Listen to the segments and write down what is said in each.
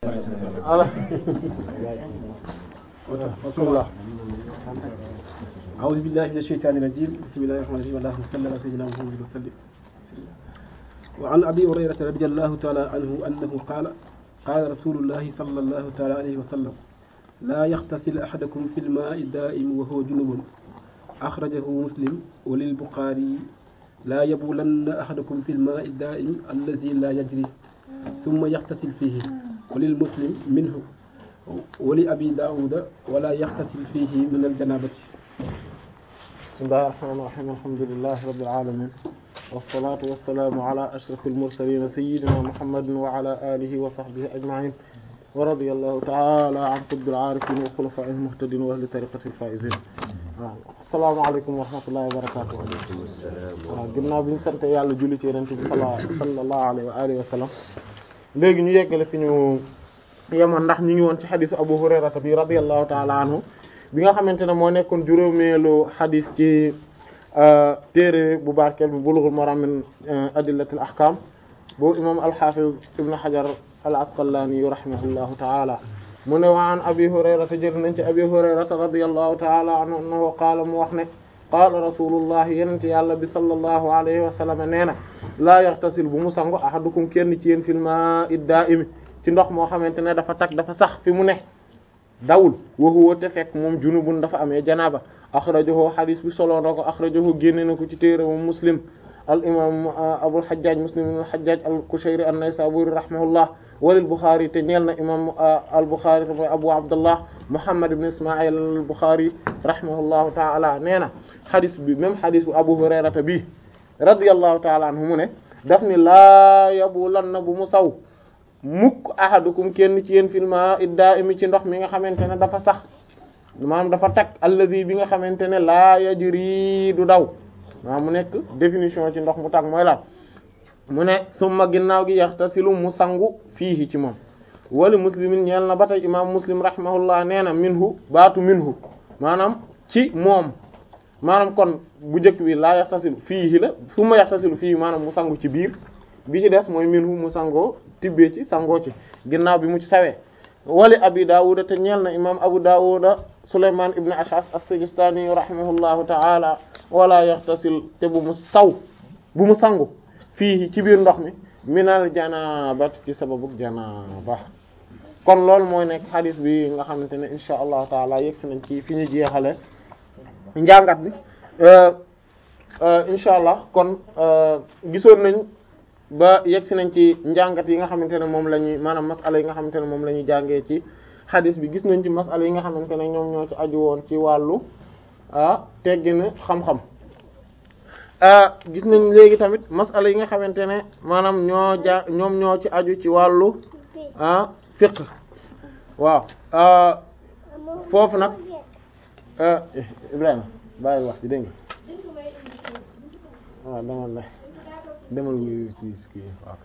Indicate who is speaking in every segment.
Speaker 1: بسم الله أعوذ بالله من الشيطان الرجيم بسم الله الرحمن الرحيم اللهم صل على سيدنا محمد وسلم وعن أبي هريرة رضي الله تعالى عنه أنه قال قال رسول الله صلى الله تعالى عليه وسلم لا يغتسل أحدكم في الماء الدائم وهو جنوب أخرجه مسلم وللبخاري لا يبولن أحدكم في الماء الدائم الذي لا يجري ثم يغتسل فيه وللمسلم منه ولأبي داود ولا يغتسل فيه من الجنابة
Speaker 2: بسم الله الرحمن الرحيم الحمد لله رب العالمين والصلاة والسلام على أشرف المرسلين سيدنا محمد وعلى آله وصحبه أجمعين ورضي الله تعالى عن قطب العارفين وخلفاء المهتدين وأهل طريقة الفائزين السلام عليكم ورحمة الله وبركاته waaw ginnaaw bi ñu sant yàlla julli ci yonent bi sallallahu alayhi wa alihi wa sallam léegi ñu yeggale fi ñu yemoon ndax ñu ngi woon ci xadisu Abu Hurayrata bi radiyallahu ta'ala anhu bi nga xamante ne moo nekkoon juróomeelu xadis ci téere bu barkeel bi Bulughul Maram min adillatil ahkam bu imam al-Hafiz Ibn Hajar al-Asqalani rahimahullahu ta'ala mu ne wa an Abi Hurayrata jël nañ ci Abi Hurayrata radiyallahu ta'ala anhu annahu qaala mu wax ne qaala rasulullah yenent yàlla bi sallallahu alayhi wa sallam nee na laa yaxtasil bu mu sangu ahadukum kenn ci yéen fil maa'i daa'imi ci ndox moo xamante ne dafa tag dafa sax fi mu ne dawul wa huwa te fekk moom junubun dafa amee janaaba axrajahu xadis bi solo na ko axrajahu génne na ko ci téere moom muslim al imam abul hajjaj muslim ibn al hajjaj al kushayri an-naysaburi rahimahullah walil buxaari te ñeel na imam al buxaari te mooy abu abdullah muhammad ibn ismail al buxaari rahimahullahu taala nee na xadis bi même xadis bu abu hurayrata bi radiyallahu taala anhu mu ne daf ni laa yabulan na bu mu saw mukk ahadukum kenn ci yéen filma idda imi ci ndox mi nga xamante ne dafa sax maanaam dafa tag alladi bi nga xamante ne laa yajri du daw maanaam mu nekk définition ci ndox mu tag mooy lan mu ne summa ginnaaw gi yaxtasilu mu sangu fiihi ci moom wali muslimin ñeel na ba tey imam muslim rahimahullah nee na minhu baatu minhu maanaam ci moom maanaam kon bu njëkk bi laa yaxtasilu fiihi la summa yaxtasilu fiihi maanaam mu sangu ci biir bi ci des mooy minhu mu sangoo tibbee ci sangoo ci ginnaaw bi mu ci sawee wali abi daawuda te ñeel na imam abu daawuda sulayman ibn ash'as as-sijistani rahimahullahu ta'ala wala yaxtasil te bu mu saw bu mu sangu fii ci biir ndox mi minal janabat ci sababu janaba kon loolu mooy nekk xadis bi nga xamante ne insha allahu taala yegg si nañ ci fi ñu jeexale njàngat bi insha allah kon gisoon nañ ba yegg si nañ ci njàngat yi nga xamante ne moom la ñuy maanaam masala yi nga xamante ne moom la ñuy jàngee ci xadis bi gis nañ ci masala yi nga xamante ne ñoom ñoo ci aju woon ci wàllu ah teggin xam-xam gis nañ léegi tamit masala yi nga xamante ne maanaam ñoo ja ñoom ñoo ci aju ci wàllu ah fiqh waaw foofu nag Ibrahima bàyyi wax ci dégg nga waaw demal la demal wuyu ci kii ok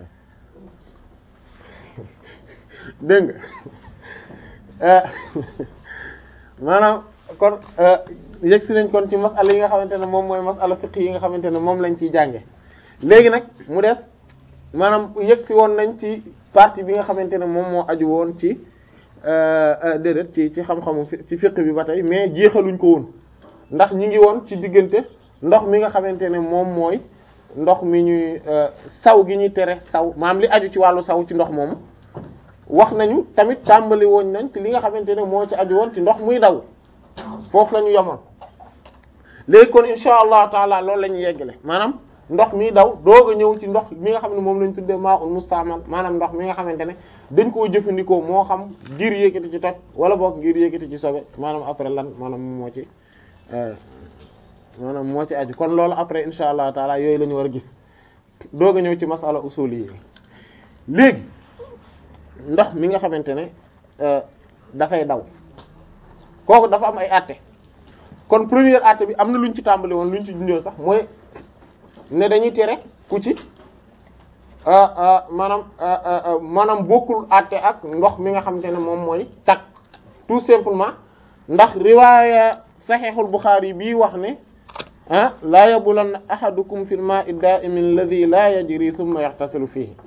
Speaker 2: dégg nga maanaam kon yegg si nañ kon ci masala yi nga xamante ne moom mooy masala fiqh yi nga xamante ne moom lañ ciy jànge léegi nag mu des maanaam yegg si woon nañ ci partie bi nga xamante ne moom moo aju woon ci déedéet ci ci xam-xamu ci fiqh bi ba tey mais jeexaluñ ko woon ndax ñi ngi woon ci diggante ndox mi nga xamante ne moom mooy ndox mi ñuy saw gi ñuy tere saw maanaam li aju ci wàllu saw ci ndox moomu wax nañu tamit tàmbali woon nañ ci li nga xamante ne moo ci aju woon ci ndox muy daw foofu la ñu yemoon léegi kon insha allah taala loolu la ñuy yeggale maanaam ndox mi daw doog a ñëw ci ndox mi nga xam ne moom lañ tuddee maa un mustaamal maanaam ndox mi nga xamante ne dañ koo jëfandikoo moo xam ngir yëkkati ci toj wala boog ngir yëkkati ci sobe maanaam après lan maanaam moo ci maanaam moo ci aju kon loolu après insha allah taala yooyu la ñu war a gis doog a ñëw ci masala usuli yi léegi ndox mi nga xamante ne dafay daw kooku dafa am ay àtte kon première àtte bi am na lu ñu ci tàmbali woon lu ñu ci junjoon sax mooy ne dañuy tere ku ci maanaam maanaam bokkul àtte ak ndox mi nga xamante ne moom mooy tag tout simplement ndax riwaaya saxiixul Buxaari bii wax ne ah laa yabulanna ahadukum fil maa'i daa'imi alladhi laa yajri thumma yaxtasilu fiihi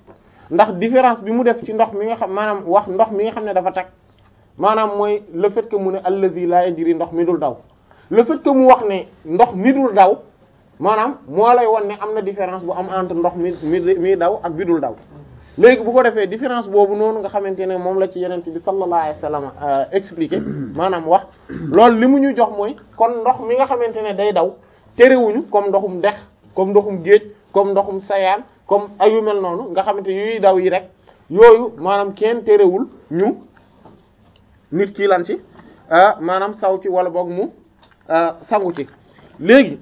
Speaker 2: ndax différence bi mu def ci ndox mi nga xam maanaam wax ndox mi nga xam ne dafa tag maanaam mooy le fait que mu ne allazi la yajri ndox mi dul daw le fait que mu wax ne ndox mi dul daw maanaam moo lay won ne am na différence bu am entre ndox mi mi mi daw ak bi dul daw léegi bu ko defee différence boobu noonu nga xamante ne moom la ci yenente bi sallallahu alayhi wasallam expliqué maanaam wax loolu li mu ñu jox mooy kon ndox mi nga xamante ne day daw terewuñu comme ndoxum dex comme ndoxum géej comme ndoxum sayaan comme ayu mel noonu nga xamante yuy daw yi rek yooyu maanaam kenn terewul ñu nit ki lan ci maanaam saw ci wala boog mu sangu ci léegi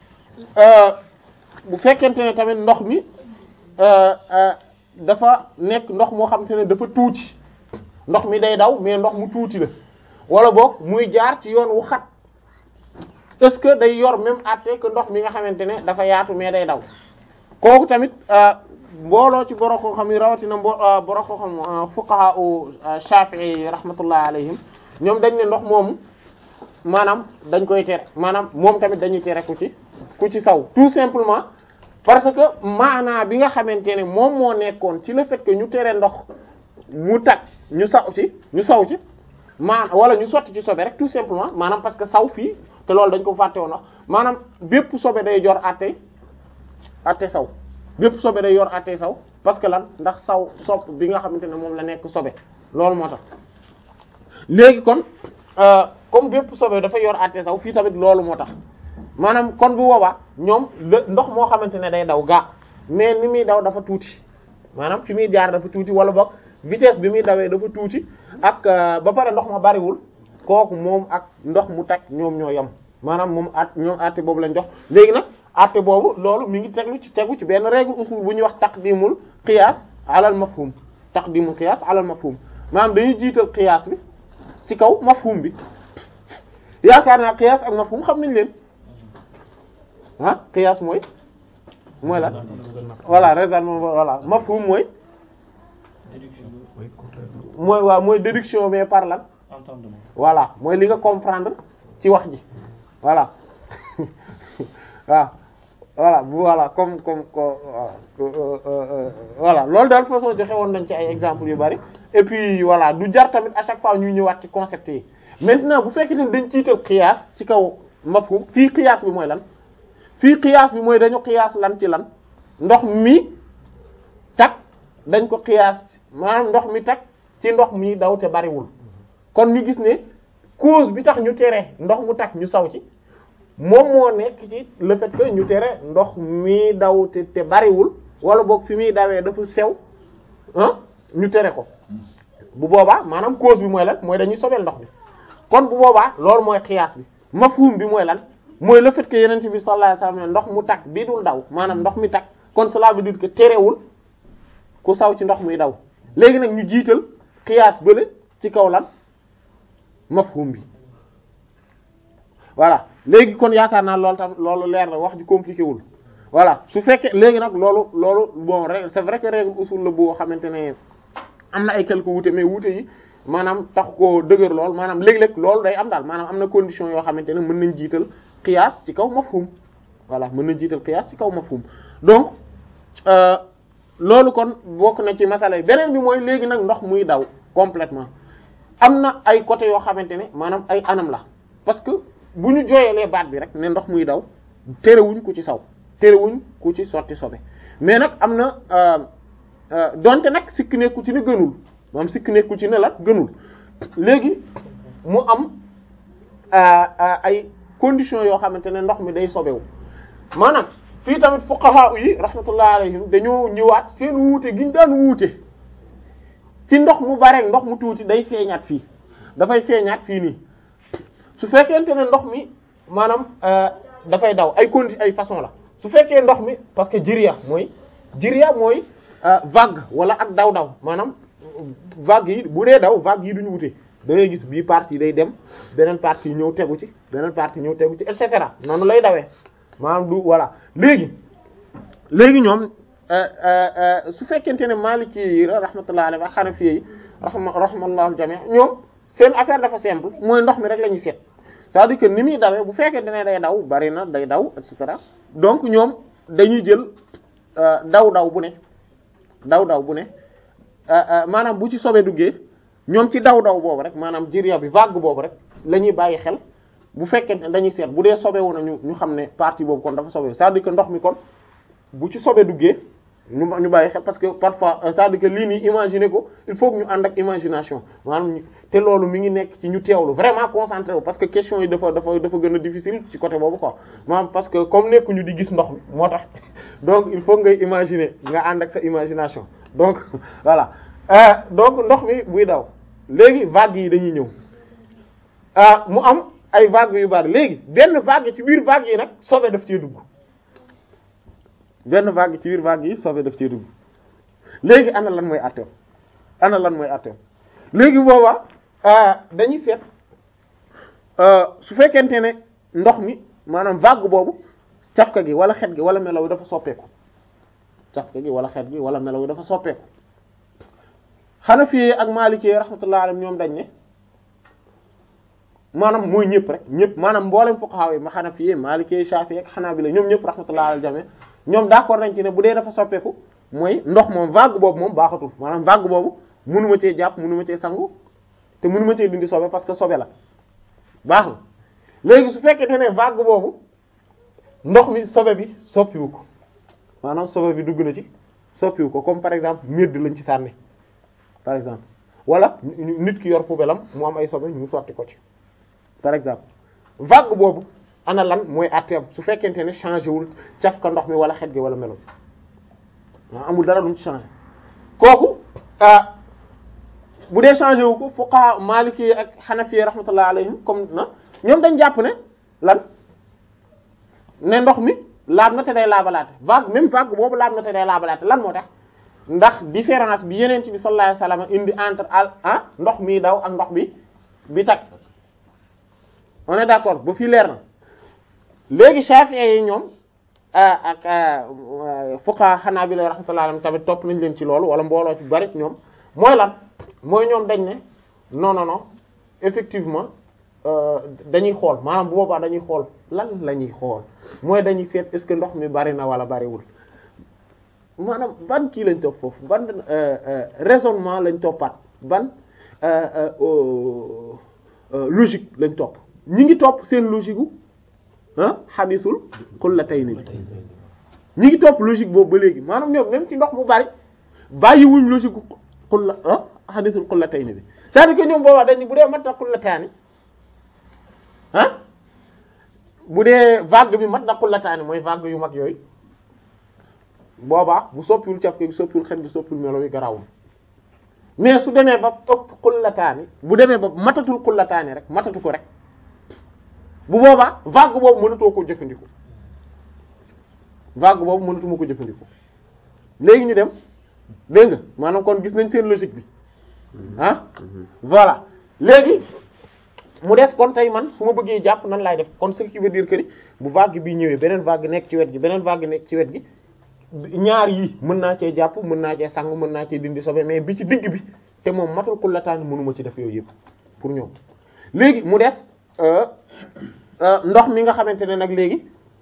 Speaker 2: bu fekkente ne tamit ndox mi dafa nekk ndox moo xamante ne dafa tuuti ndox mi day daw mais ndox mu tuuti la wala boog muy jaar ci yoon wu xat est-ce que day yor même àtte que ndox mi nga xamante ne dafa yaatu mais day daw kooku tamit mbooloo ci borom koo xam yi rawatina mbo borom koo xam fuqaha u Shafi'i rahmatullah alayhim ñoom dañ ne ndox moomu maanaam dañ koy tere maanaam moom tamit dañuy tere ku ci ku ci saw tout simplement parce que maanaa bi nga xamante ne moom moo nekkoon ci le fait que ñu tere ndox mu tag ñu saw ci ñu saw ci maa wala ñu sotti ci sobe rek tout simplement maanaam parce que saw fii te loolu dañ ko fàtte woon wax maanaam bépp sobe day jor àtte àtte saw bépp sobe day yor àtte saw parce que lan ndax saw sopp bi nga xamante ne moom la nekk sobe loolu moo tax léegi kon comme bépp sobe dafa yor àtte saw fii tamit loolu moo tax maanaam kon bu boobaa ñoom ndox moo xamante ne day daw gaa mais ni muy daw dafa tuuti maanaam fi muy jaar dafa tuuti wala boog vitesse bi muy dawee dafa tuuti ak ba pare ndox ma bariwul kooku moom ak ndox mu tag ñoom ñoo yem maanaam moom at ñoom àtte boobu lañ jox léegi nag àtte boobu loolu mi ngi teglu ci tegu ci benn règle usul bu ñuy wax taqdimul qiyaas alal mafhum taqdimul qiyaas alal mafhum maanaam dañuy jiital qiyaas bi ci kaw mafhum bi yaakaar naa qiyaas ak mafhum xam nañ leen ah qiyaas mooy mooy la voilà raisonnement voilà mafhum mooy mooy waaw mooy déduction mais par lan voilà mooy li nga comprendre ci wax ji voilà waaw voilà voilà comme comme voilà loolu daal façon joxe woon nañ ci ay exemples yu bari et puis voilà du jar tamit à chaque fois ñuy ñëwaat ci concept yi maintenant bu fekkee ne dañ ciital qiyaas ci kaw mafhum fii qiyaas bi mooy lan fii qiyaas bi mooy dañu qiyaas lan ci lan ndox mi tag dañ ko qiyaas maanaam ndox mi tag ci ndox mi daw te bariwul kon ñu gis ne cause bi tax ñu tere ndox mu tag ñu saw ci moom moo nekk ci le fait que ñu tere ndox mi daw te te bariwul wala boog fi muy dawee dafa sew ah ñu tere ko bu boobaa maanaam cause bi mooy lan mooy dañuy sobeel ndox bi kon bu boobaa loolu mooy qiyaas bi mafhum bi mooy lan mooy le fait que yeneen bi sallallahu alayhi wasallam ndox mu tag bii dul daw maanaam ndox mi tag kon cela veut dire que terewul ku saw ci ndox muy daw léegi nag ñu jiital qiyaas bële ci kaw lan mafhum bi voilà léegi kon yaakaar naa loolu tam loolu leer na wax ji compliqué wul voilà su fekkee léegi nag loolu loolu bon c'est vrai que règle usul la boo xamante ne am na ay quelques wuute mais wuute yi maanaam tax koo dëgër lool maanaam léeg-léeg loolu day am daal maanaam am na condition yoo xamante ne mën nañ jiital qiyaas ci kaw mafhum voilà mën nañ jiital qiyaas ci kaw mafhum donc loolu kon bokk na ci masala yi beneen bi mooy léegi nag ndox muy daw complètement am na ay côté yoo xamante ne maanaam ay anam la parce que bu ñu jooyalee baat bi rek ne ndox muy daw terewuñ ku ci saw terewuñ ku ci sotti sobe mais nag am na donte nag sikk nekku ci ne gënul moom sikk nekku ci ne la gënul léegi mu am ay conditions yoo xamante ne ndox mi day sobewu maanaam fii tamit fuqaha yi rahmatullah alayhim dañoo ñëwaat seen wuute gi ñu daan wuute ci ndox mu bare ndox mu tuuti day feeñaat fii dafay feeñaat fii nii su fekkente ne ndox mi maanaam dafay daw ay condi ay façon la su fekkee ndox mi parce que jiriya mooy jiriya mooy vague wala ak daw-daw maanaam vague yi bu dee daw vague yi duñu wute da ngay gis bii partie day dem beneen partie ñëw tegu ci beneen partie ñëw tegu ci et cetera noonu lay dawee maanaam du voilà léegi léegi ñoom su fekkente ne Maliki yi rahmatullah alayhi wa Hanafi yi rahma rahmallahu jami' ñoom seen affaire dafa simple mooy ndox mi rek la ñuy seet c'est-à-dire que ni muy dawee bu fekkente ne day daw bari na day daw et cetera donc ñoom dañuy jël daw daw bu ne daw daw bu ne maanaam bu ci sobe duggee ñoom ci daw daw boobu rek maanaam jiriya bi vague boobu rek la ñuy bàyyi xel bu fekkee dañuy seet bu dee sobe wu na ñu ñu xam ne partie boobu kon dafa sobe c'est-à-dire que ndox mi kon bu ci sobe duggee ñu ñu bàyyi xel parce que parfois c'est-à-dire que lii nii imaginer ko il faut que ñu ànd ak imagination maanaam te loolu mi ngi nekk ci ñu teewlu vraiment concentré wu parce que question yi dafa dafa dafa gën a difficile ci côté boobu quoi maanaam parce que comme nekk ñu di gis ndox mi moo tax donc il faut ngay imaginer nga ànd ak sa imagination donc voilà donc ndox mi buy daw léegi vagues yi dañuy ñëw mu am ay vagues yu bari léegi benn vague ci biir vagues yi nag sobe daf cee dugg benn vague ci biir vague yi sobe daf cee dugg léegi ana lan mooy atteem ana lan mooy atteem léegi booba dañuy seet su fekkente ne ndox mi maanaam vague boobu cafka gi wala xet gi wala melaw yi dafa soppeeku cafka gi wala xet gi wala melaw yi dafa soppeeku Hanafi ak Maliki rahmatullahi alayhim ñoom dañ ne maanaam mooy ñëpp rek ñëpp maanaam mboolem fuqaha yi ma Hanafi Maliki Shafi'i ak Hanabila ñoom ñëpp rahmatullahi alayhim jame ñoom d'accord nañ ci ne bu dee dafa soppeeku mooy ndox moom vague boobu moom baaxatul maanaam vague boobu mënuma cee jàpp mënuma cee sangu te mënuma cee dindi sobe parce que sobe la baax na léegi su fekkee ne vague boobu ndox mi sobe bi soppiwu ko maanaam sobe bi dugg na ci soppiwu ko comme par exemple medd lañ ci sànni par exemple wala nit ki yor poubelle am mu am ay sobe ñu sotti ko ci par exemple vague boobu ana lan mooy atteem su fekkente ne changé wul caf ka ndox mi wala xet gi wala melo amul dara lu mu ci changé kooku bu dee changé wu ko fuqaha maliki ak hanafi rahmatullah alayhim comme na ñoom dañ jàpp ne lan ne ndox mi laab na te day laabalaate vague même vague boobu laab na te day laabalaate lan moo tax ndax différence bi yeneen bi sallallahu alayhi wasallam indi entre al ah ndox mi daw ak ndox bi bi tag on est d'accord ba fii leer na léegi Shafi'i yi ñoom ak fuqaha Hanabila rahmatullahi alayhim tamit topp nañ leen ci loolu wala mbooloo ci bari ñoom mooy lan mooy ñoom dañ ne non non non effectivement dañuy xool maanaam bu boobaa dañuy xool lan la ñuy xool mooy dañuy seet est-ce que ndox mi bari na wala bariwul maanaam ban kii lañ topp foofu ban raisonnement lañ toppaat ban logique lañ topp ñi ngi topp seen logique gu ah xadisul xullatayni bi ñi ngi topp logique boobu ba léegi maanaam ñoom même ci ndox mu bari bàyyiwuñ logique gu xulla ah xadisul xullatayni bi c'est-à-dire que ñoom boobaa dañ bu dee mat na xullataani ah bu dee vague bi mat na xullataani mooy vague yu mag yooyu boobaa bu soppiwul caf gi soppiwul xet gi soppiwul melo yi garawul mais su demee ba ëpp xullataani bu demee ba matatul xullataani rek matatu ko rek bu boobaa vague boobu mënatoo ko jëfandikoo vague boobu mënatuma ko jëfandikoo léegi ñu dem dégg nga maanaam kon gis nañ seen logique bi ah voilà léegi mu des kon tey man su ma bëggee jàpp nan laay def kon ce qui veut dire que ni bu vague bi ñëwee beneen vague nekk ci wet gi beneen vague nekk ci wet gi ñaar yi mën naa cee jàpp mën naa cee sangu mën naa cee dindi sobe mais bi ci digg bi te moom matul xullataani mënuma ci def yooyu yëpp pour ñoom léegi mu des ndox mi nga xamante ne nag léegi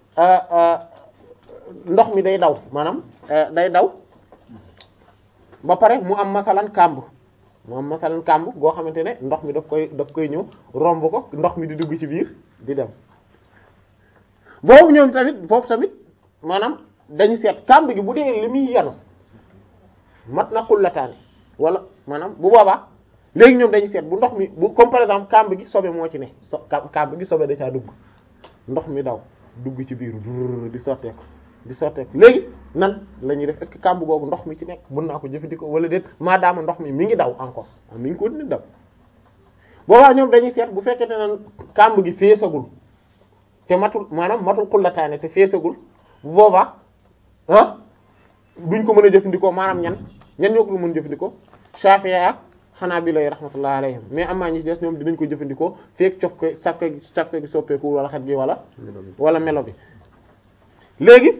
Speaker 2: ndox mi day daw maanaam day daw ba pare mu am masalan kàmb mu am masalan kàmb goo xamante ne ndox mi daf koy daf koy ñëw romb ko ndox mi di dugg ci biir di dem boobu ñoom tamit foofu tamit maanaam dañu seet kàmb gi bu dee li muy yanu mat na xullataani wala maanaam bu boobaa léegi ñoom dañu seet bu ndox mi bu comme par exemple kàmb gi sobe moo ci ne so kàmb gi sobe da caa dugg ndox mi daw dugg ci biir di sotteeku di sotteeku léegi nan la ñuy def est-ce que kàmb googu ndox mi ci nekk mën naa ko jëfandikoo wala déet maadaama ndox mi mi ngi daw encore mi ngi ko ni daw boobaa ñoom dañuy seet bu fekkente ne kàmb gi feesagul te matul maanaam matul xullataane te feesagul bu boobaa ah duñ ko mën a jëfandikoo maanaam ñan ñan ñoo ko mën a jëfandikoo Shafi'i ak Hanabila yi rahmatullahi alayhim mais amaa ñi ci des ñoom dinañ ko jëfandikoo fekk cof ko saf ko saf ko gi soppeeku wala xet gi wala wala melo bi léegi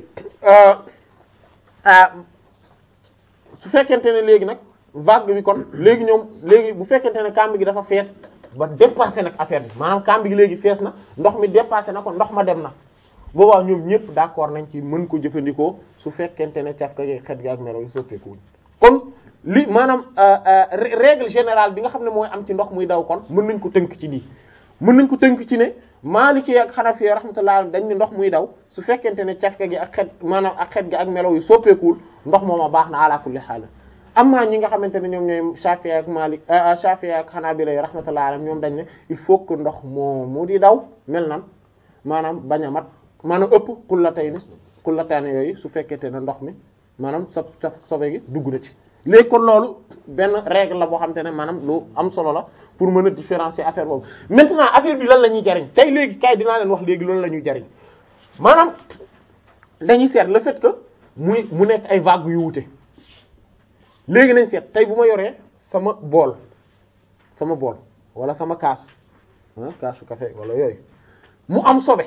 Speaker 2: su fekkente ne léegi nag vague bi kon léegi ñoom léegi bu fekkente ne kàmb gi dafa fees ba dépassé nag affaire bi maanaam kàmb gi léegi fees na ndox mi dépassé na ko ndox ma dem na boobaa ñoom ñëpp d'accord nañ ci mën ko jëfandikoo su fekkente ne caf ka xet gi ak melo yi soppeekuwuñ kon li maanaam règle générale bi nga xam ne mooy am ci ndox muy daw kon mën nañ ko tënk ci lii mën nañ ko tënk ci ne Maliki ak Hanafi rahmatullah dañ ne ndox muy daw su fekkente ne cafka gi ak xet maanaam ak xet gi ak melaw yu soppeekuwul ndox mooma baax na ala kulli haal amma ñi nga xamante ne ñoom ñooy Shafi'i ak Malik Shafi'i ak Hanabila rahmatullah alayhim ñoom dañ ne il faut que ndox moo mu di daw mel nan maanaam bañ a mat maanaam ëpp kullatayni kullataani yooyu su fekkente ne ndox mi maanaam sa sa sobe gi dugg na ci léegi kon loolu benn règle la boo xamante ne maanaam lu am solo la pour mën a différencier affaire boobu maintenant affaire bi lan la ñuy jariñ tey léegi kay dinaa leen wax léegi loolu la ñuy jariñ maanaam dañuy seet le fait que muy mu nekk ay vagues yu wute léegi nañ seet tey bu ma yoree sama bool sama bool wala sama kaas ah kaasu café wala yooyu mu am sobe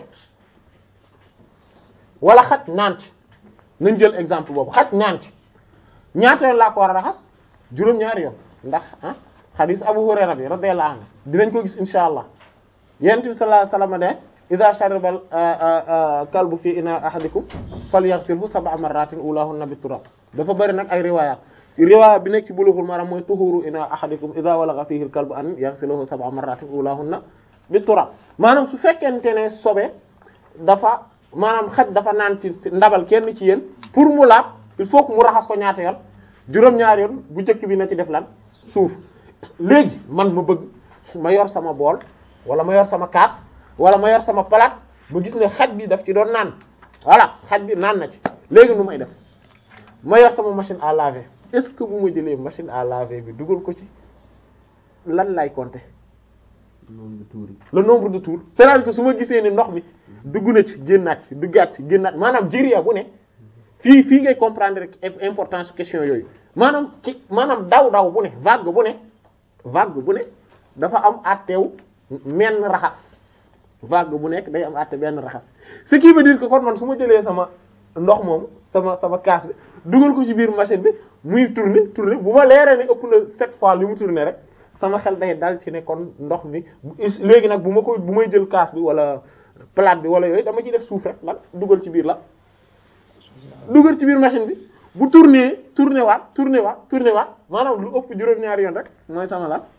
Speaker 2: wala xaj naan ci nañ jël exemple boobu xaj naan ci ñaata yoon laa ko war a raxas juróom-ñaari yoon ndax ah xadiis Abu Hurayra bi radiyallahu anhu dinañ ko gis insha allah yonent bi sallallahu alayhi wasallam ne idha shariba kalbu fi ina ahadikum falyaghsilhu sab'a marratin ulahunna bit turab dafa bari nag ay riwayat riwaaya bi nekk ci bulughul maram mooy tuhuru ina ahadikum idha walagha fihi al kalbu an yaghsiluhu sab'a marratin ulahunna bit turab maanaam su fekkente ne sobe dafa maanaam xaj dafa naan ci ndabal kenn ci yéen pour mu laab il faut que mu raxas ko ñaata yoon juróom-ñaari yoon bu njëkk bi na ci def lan suuf léegi man ma bëgg ma yor sama bool wala ma yor sama kaas wala ma yor sama palaat ma gis ne xaj bi daf ci doon naan voilà xaj bi naan na ci léegi nu may def ma yor sama machine à laver est-ce que bu ma jëlee machine à laver bi dugal ko ci lan lay compter le nombre de tours c'est-à-dire que su ma gisee ni ndox mi dugg na ci génnaat ci duggaat ci génnaat maanaam jëriya bu ne fii fii ngay comprendre rek importance question yooyu maanaam ci maanaam daw daw bu ne vague bu ne vague bu ne dafa am àtteew menn raxas vague bu nekk day am àtte benn raxas ce qui veut dire que kon man su ma jëlee sama ndox moomu sama sama kaas bi dugal ko ci biir machine bi muy tourner tourner bu ma leeree ne ëpp na sept fois li mu tourner rek sama xel day dal ci ne kon ndox mi léegi nag bu ma ko bu may jël kaas bi wala plate bi wala yooyu dama ci def suuf rek lan dugal ci biir la dugal ci biir machine bi bu tourner tourner waat tourner waat tourner waat maanaam lu ëpp juróom-ñaari yoon rek mooy sama la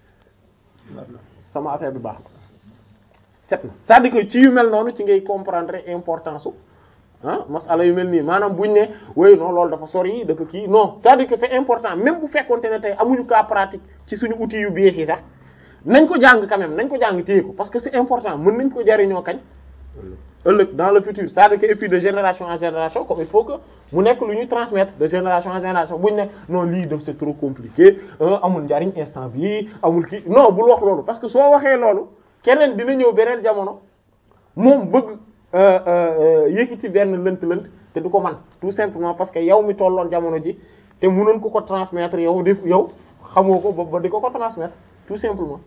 Speaker 2: sama affaire bi baax set na c'est-à-dire que ci yu mel noonu ci ngay comprendre importance su ah masala yu mel nii maanaam buñ ne oui non loolu dafa sori dafa kii non c'est-à-dire que c'est important même bu fekkonte ne tey amuñu cas pratique ci suñu outils yu bees yi sax nañ ko jàng quand même nañ ko jàng téye ko parce que c'est important mën nañ ko jariñoo kañ ëllëg dans le futur c'est-à-dire que et puis de génération en génération comme il faut que mu nekk lu ñuy transmettre de génération en génération buñ ne non lii daf c'est trop compliqué amul njariñ instant bi amul kii non bul wax loolu parce que soo waxee loolu keneen dina ñëw beneen jamono moom bëgg yëkkati benn lënt-lënt te du ko man tout simplement parce que yow mi tolloon jamono ji te mënoon ko ko transmettre yow def yow xamoo ko ba ba di ko ko transmettre tout simplement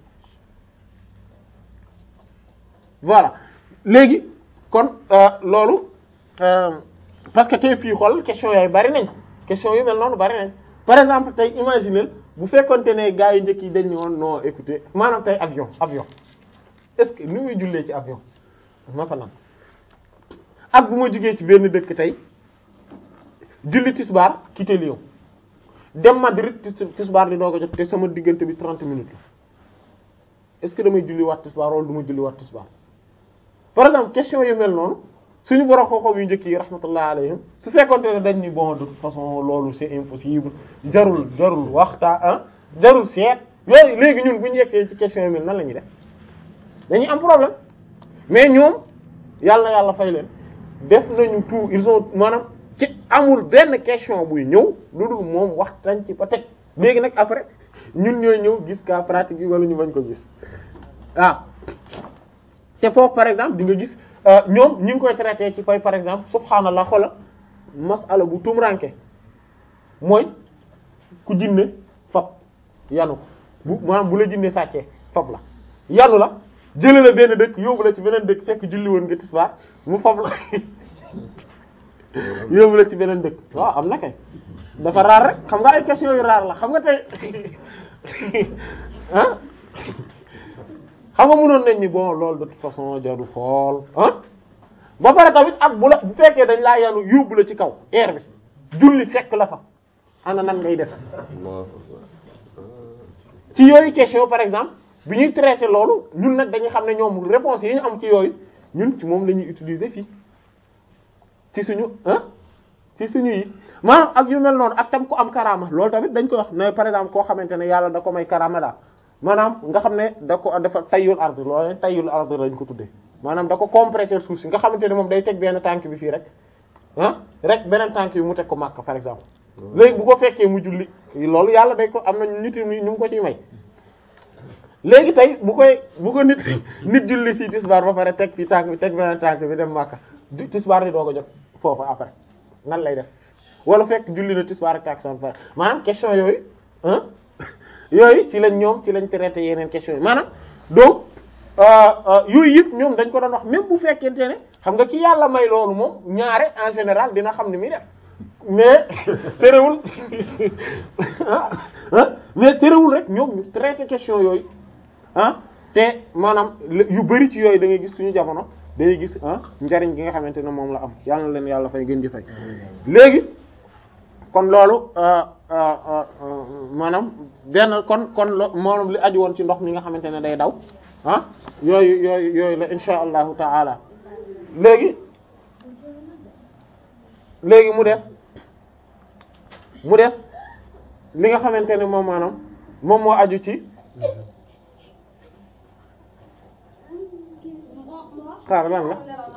Speaker 2: voilà léegi kon loolu parce que tey fii xool question yooyu bari nañ question yu mel noonu bari nañ par exemple tey imaginer bu fekkonte ne gars yi njëkk yi dañ ñëwoon non écoutez maanaam tey avion avion est-ce que ni muy jullee ci avion masalan ak bu ma jugee ci benn dëkk tey julli tisbaar quitter Lyon dem Madrid tisbaar di doog a jot te sama diggante bi 30 minutes la est-ce que damay julli waat tisbaar wala du ma julli waat tisbaar par exemple question yu mel noonu suñu borom xooxam yu njëkk yi rahmatullah alayhim su fekkonte ne dañ ni bon de toute façon loolu c'est impossible jarul jarul waxtaa ah jarul seet yooyu léegi ñun bu ñu yegsee ci question yu mel nan la ñuy def dañuy am problème mais ñoom yàlla na yàlla fay leen def nañu tout ils ont maanaam ci amul benn question buy ñëw lu dul moom waxtaan ci ba teg léegi nag après ñun ñooy ñëw gis cas pratique yi wala ñu bañ ko gis waaw te foofu par exemple di nga gis ñoom ñu ngi koy traité ci koy par exemple subhaanallah xola masala bu tumranke mooy ku jinne fab yanu ko bu maanaam bu la jinne sàccee fab la yanu la jële la benn dëkk yóbbu la ci beneen dëkk fekk julli woon nga tisbaar mu fab la yóbbu la ci beneen dëkk waaw am na kay dafa raar rek xam nga ay question yu raar la xam nga tey ah xam nga mënoon nañ ni bon loolu de toute façon jaru xool ah ba pare tamit ak bu la bu fekkee dañ laa yanu yóbbu la ci kaw air bi julli fekk la fa ana nan ngay def ci yooyu question par exemple bi ñuy traité loolu ñun nag dañuy xam ne ñoom réponse yi ñu am ci yooyu ñun ci moom la ñuy utiliser fii ci suñu ah ci suñu yi maanaam ak yu mel noonu ak tam ku am karaama loolu tamit dañ koy wax ne par exemple koo xamante ne yàlla da ko may karaama daal maanaam nga xam ne da ko dafa tayyul ard loolu tayyul ard lañ ko tuddee maanaam da ko compresseur suuf si nga xamante ne moom day teg benn tànk bi fii rek ah rek beneen tànk bi mu teg ko Makka par exemple léegi bu ko fekkee mu julli loolu yàlla day ko am na nit ñi ñu ngi ko ciy may léegi tey bu koy bu ko nit nit julli fii tisbaar ba pare teg fii tànk bi teg beneen tànk bi dem Makka tisbaar di doo ko jot foofu après nan lay def wala fekk julli na tisbaar ak tàkkusaan ba pare maanaam question yooyu ah yooyu ci lañ ñoom ci lañ traité yeneen question yi maanaam donc yooyu yëpp ñoom dañ ko doon wax même bu fekkente ne xam nga ki yàlla may loolu moom ñaare en général dina xam ni muy def mais terewul ah mais terewul rek ñoom ñu traité question yooyu ah te maanaam yu bari ci yooyu da ngay gis suñu jamono da ngay gis ah njariñ gi nga xamante ne moom la am yàlla na leen yàlla fay gën di fay léegi kon loolu maanaam benn kon kon lo maanaam li aju woon ci ndox mi nga xamante ne day daw ah yooyu yooyu yooyu la insha allahu taala léegi léegi mu des mu des li nga xamante ne moom maanaam moom moo aju ci xaar lan la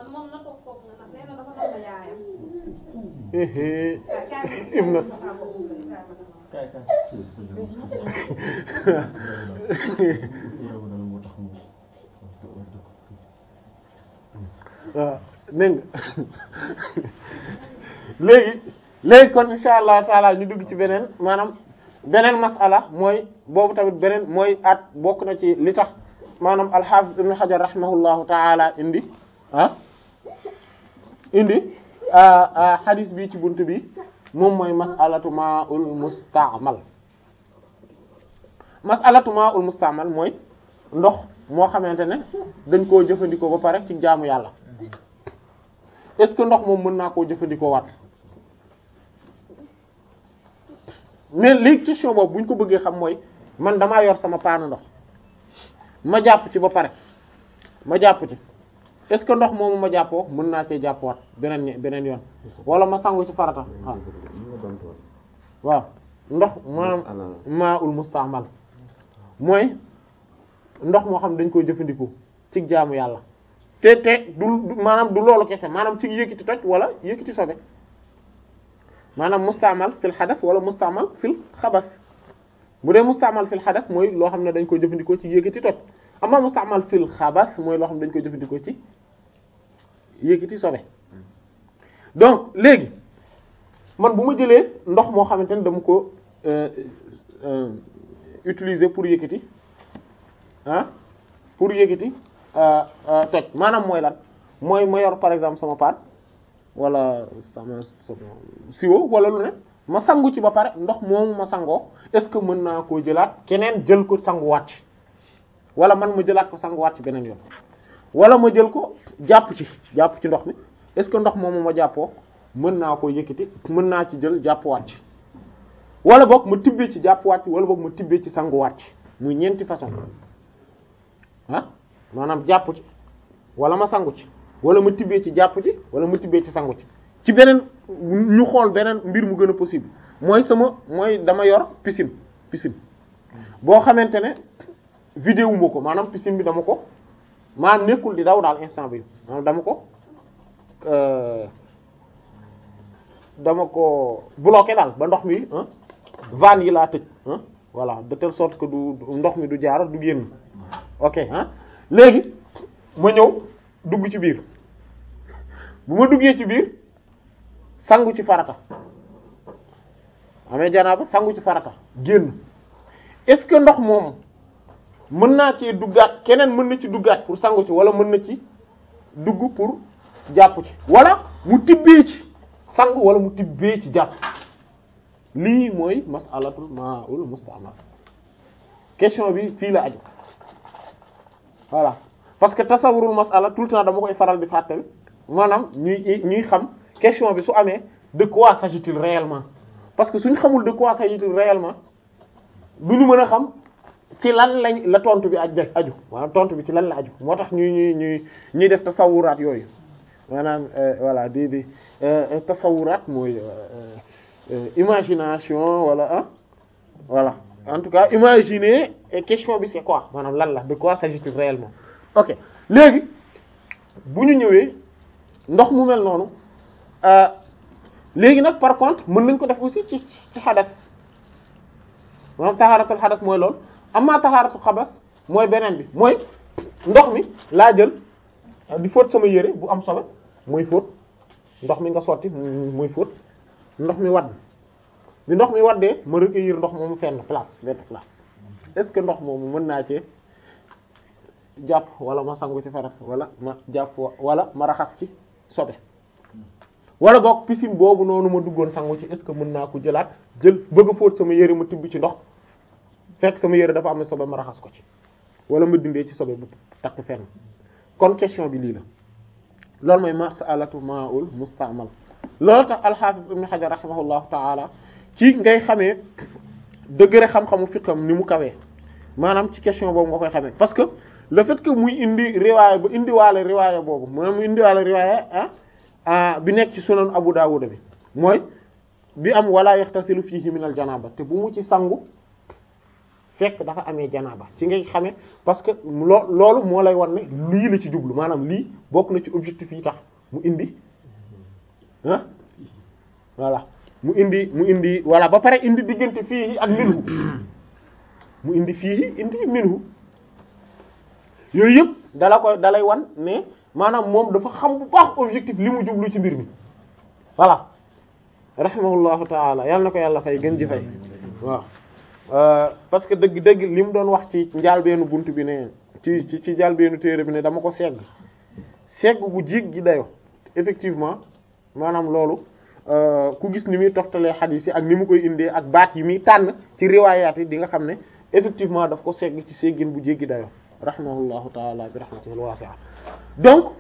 Speaker 2: ibna waaw dégg nga léegi léegi kon insha allah taala ñu dugg ci beneen maanaam beneen masala mooy boobu tamit beneen mooy at bokk na ci li tax maanaam alxaafis ibn xajar rahimahullahu taala indi ah indi xadis bi ci bunt bi moom mooy masalatu ma'ul musta'mal masalatu ma'ul musta'mal mooy ndox moo xamante ne dañ koo jëfandikoo ba pare ci jaamu yàlla est-ce que ndox moom mën naa koo jëfandikoo waat mais léegi question boobu bu ñu ko bëggee xam mooy man damaa yor sama paanu ndox ma jàpp ci ba pare ma jàpp ci est-ce que ndox moomu ma jàppoo mën naa cee jàppwaat beneen beneen yoon wala ma sangu ci farata waaw waaw ndox maanaam maa ul mustaamal mooy ndox moo xam dañ koy jëfandikoo ci jaamu yàlla te te du maanaam du loolu kese maanaam ci yëkkati toj wala yëkkati sobe maanaam mustaamal fil xadas wala mustaamal fil xabas bu dee mustaamal fil xadas mooy loo xam ne dañ koy jëfandikoo ci yëkkati toj amma mustaamal fil xabas mooy loo xam ne dañ koy jëfandikoo ci yëkkati sobe donc léegi man bu ma jëlee ndox moo xamante ne dama ko utiliser pour yëkkati ah pour yëkkati toj maanaam mooy lan mooy ma yor par exemple sama paan wala sama sama siwo wala lu ne ma sangu ci ba pare ndox moomu ma sangoo est-ce que mën naa koo jëlaat keneen jël ko sanguwaat ci wala man ma jëlaat ko sanguwaat ci beneen yoon wala ma jël ko jàpp ci jàpp ci ndox mi est-ce que ndox moomu ma jàppoo mën naa koo yëkkati mën naa ci jël jàppuwaat ci wala boog ma tibbee ci jàppuwaat ci wala boog ma tibbee ci sanguwaat ci muy ñeenti façon ah maanaam jàpp ci wala ma sangu ci wala ma tibbee ci jàpp ci wala ma tibbee ci sangu ci ci beneen ñu xool beneen mbir mu gën a possible mooy sama mooy dama yor piscine piscine boo xamante ne vidéo ma ko maanaam piscine bi dama ko maanaam nekkul di daw daal instant bi maanaam dama ko dama ko bloqué daal ba ndox mi vanne yi laa tëj voilà de telle sorte que du ndox mi du jaar du génn ok ah léegi ma ñëw dugg ci biir bu ma duggee ci biir sangu ci farata amee janaaba sangu ci farata génn est-ce que ndox moom mën naa ci duggaat keneen mën na ci duggaat pour sangu ci wala mën na ci dugg pour jàpp ci wala mu tibbee ci sangu wala mu tibbee ci jàpp lii mooy masalatul ma'ul musta'mal question bi fii la aju voilà parce que tasawurul masala tout le temps dama koy faral di fàttali maanaam ñuy ñuy xam question bi su amee de quoi s'agit-il réellement parce que suñ xamul de quoi s'agit réellement du ñu mën a xam ci lan lañ la tontu bi aj aju maanaam tontu bi ci lan la aju moo tax ñuy ñuy ñuy ñuy def tasawuraat yooyu maanaam voilà di di tasawuraat mooy imagination wala ah voilà en tout cas imaginer question bi c'est quoi maanaam lan la de quoi s'agit-il réellement ok léegi bu ñu ñëwee ndox mu mel noonu léegi nag par contre mën nañ ko def aussi ci ci xadas maanaam taxaaratul xadas mooy loolu amma taxaaratul xabas mooy beneen bi mooy ndox mi laa jël di fóot sama yére bu am solo muy fóot ndox mi nga sotti muy fóot ndox mi wadd bi ndox mi waddee ma recueillir ndox moomu fenn place benn place est-ce que ndox moomu mën naa cee jàpp wala ma sangu ci farat wala ma jàpp wala ma raxas ci sobe wala boog piscine boobu noonu ma duggoon sangu ci est-ce que mën naa ko jëlaat jël bëgg a fóot sama yére ma tibb ci ndox fekk sama yére dafa am sobe ma raxas ko ci wala ma dindee ci sobe bu takk fenn kon question bi lii la loolu mooy mas'alatu ma'ul musta'mal loolu tax al-Hafiz Ibn Hajar rahimahullahu ta'ala ci ngay xamee degré xam-xamu fiqam ni mu kawee maanaam ci question boobu nga koy xamee parce que le fait que muy indi riwaaya ba indiwaale riwaaya boobu maanaam mu indiwaale riwaaya ah bi nekk ci sunan Abu Dawud bi mooy bi am wala yaxtasilu fiihi min al janaba te bu mu ci sangu fekk dafa amee janaba ci ngay xamee parce que loo loolu moo lay wan ne lii la ci jublu maanaam lii bokk na ci objectif yi tax mu indi ah voilà mu indi mu indi voilà ba pare indi diggante fii ak minhu mu indi fii indi minhu yooyu yëpp dala koy dalay wan ne maanaam moom dafa xam bu baax objectif li mu jublu ci mbir mi voilà rahimahullahu taala yal na ko yàlla fay gën ji fay waaw parce que dëgg dëgg li mu doon wax ci njaalbeenu bunt bi ne ci ci ci njaalbeenu téere bi ne dama ko segg segg bu jiig gi dayo effectivement maanaam loolu ku gis ni muy toftalee xadiis yi ak ni mu koy indee ak baat yi muy tànn ci riwaayaat yi di nga xam ne effectivement daf ko segg ci seggin bu jéggi dayo rahimahullahu taala bi rahmatihi wasi'a donc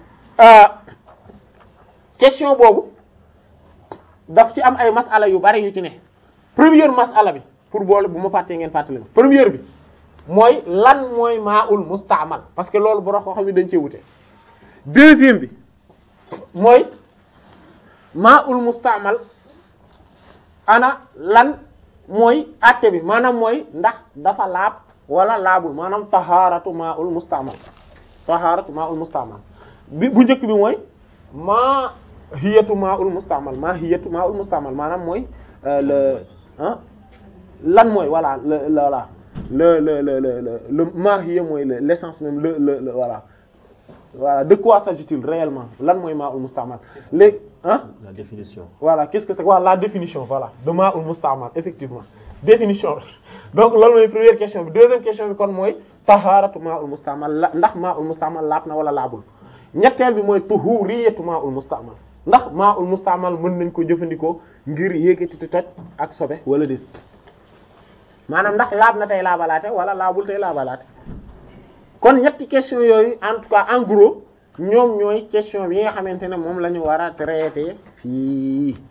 Speaker 2: question boobu daf ci am ay masala yu bari yu ci ne première masala bi pour boole bu ma fàttee ngeen fàttali ma première bi mooy lan mooy maa'ul musta'mal parce que loolu borom koo xam ne dañ cee wute deuxième bi mooy maa'ul musta'mal ana lan mooy àtte bi maanaam mooy ndax dafa laab wala laabul maanaam taharatu maa'ul musta'mal taharatu maa'ul musta'mal bi bu njëkk bi mooy maa hiyatu maa'ul musta'mal maa hiyatu maa'ul musta'mal maanaam mooy le ah lan mooy voilà le voilà le le le le le maa hiya mooy le l'essence même le le le voilà voilà de quoi s'agit-il réellement lan mooy maa'ul musta'mal léegi ah
Speaker 3: la définition
Speaker 2: voilà qu'est-ce que c'est voilà la définition voilà de maa'ul musta'mal effectivement définition donc loolu mooy première question bi deuxième question bi kon mooy taharatu maa'ul musta'mal la ndax maa'ul musta'mal laab na wala laabul ñetteel bi mooy tuhuriyatu maa'ul musta'mal ndax maa'ul musta'mal mën nañ ko jëfandikoo ngir yéegati toj ak sobe wala déet maanaam ndax laab na tey laabalaate wala laabul tey laabalaate kon ñetti question yooyu en tout cas en gros ñoom ñooy question bi nga xamante ne moom la ñu war a traiter fii